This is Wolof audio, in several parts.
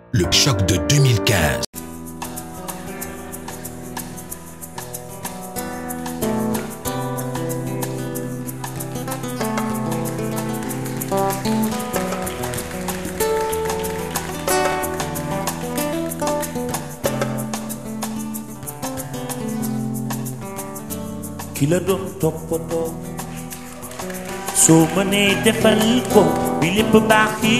Le choc de 2015. ki la doon toppatoo soo mënee defal ko bi lépp baax yi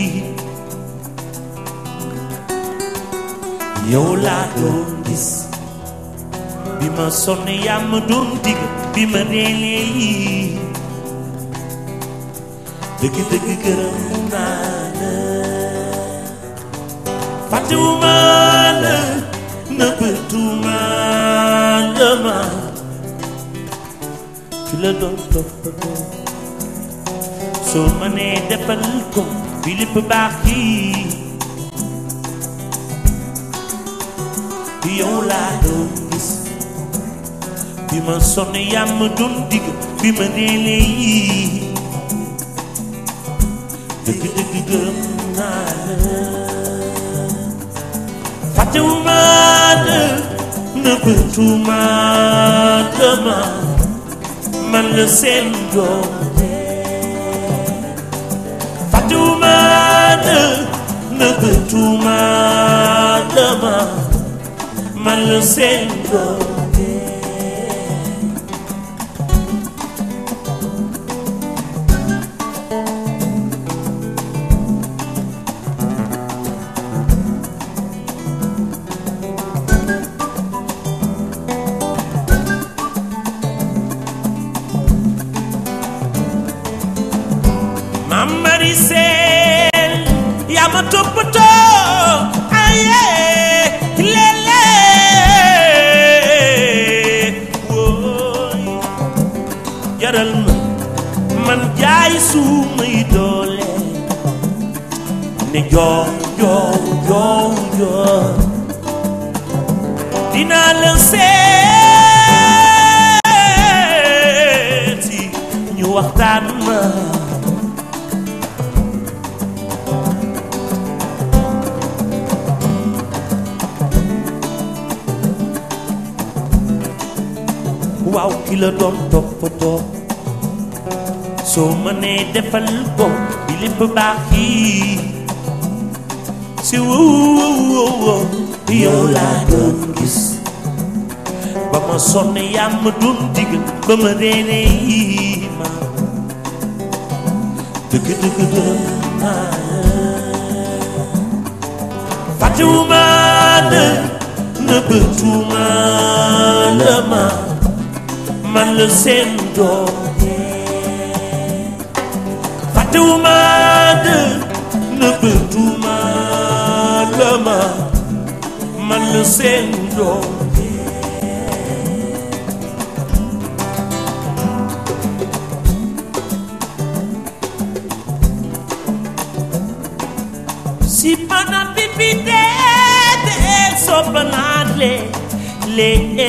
yow laa doon gis bi ma sonn yaa ma doon digg bi ma reelee yi dëgg dëgg gërëm naa la fàttewuma la nëbbatuma la ma ki la doon toppatoo soo mënee defal ko bi lépp baax yi yow laa doon gis bi ma sonn yaa ma doon digg bi ma reelee yi dëgg dëgg gërëm naa la fàttewuma la nëbbatuma la ma man la seen doom fàttewuma la nëbbatuma la ma man la seen doom Mamari seen yaa ma toppatoo aye lele wooy jaral ma man jaay suumay doole ne joo joo joo joo dinaa la seeti ñu waxtaan ma waaw ki la doon toppatoo soo mënee defal ko bi lépp baax yi si woo yow laa doon gis ba ma sonn yaa ma doon digg ba ma reene yi ma dëgg dëgg dëgg naa fàttewuma la nëbbatuma la ma man la seen doom fàttewuma la nëbbatuma la ma man la seen doom si mana pipi dee dee soppanaan le le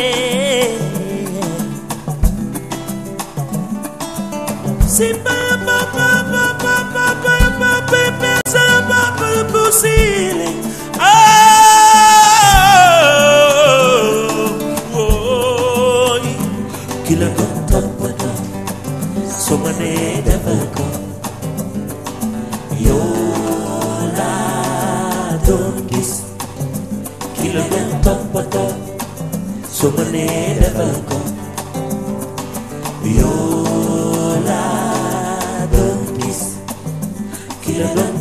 si ba ba ba ba ba ba ba ba ba ba sa ba ba ba sile oh ki la doon toppatoo soo mënee defal ko yow laa doon gis ki la doon toppatoo soo mënee defal ko yow laa doon gis ki la doon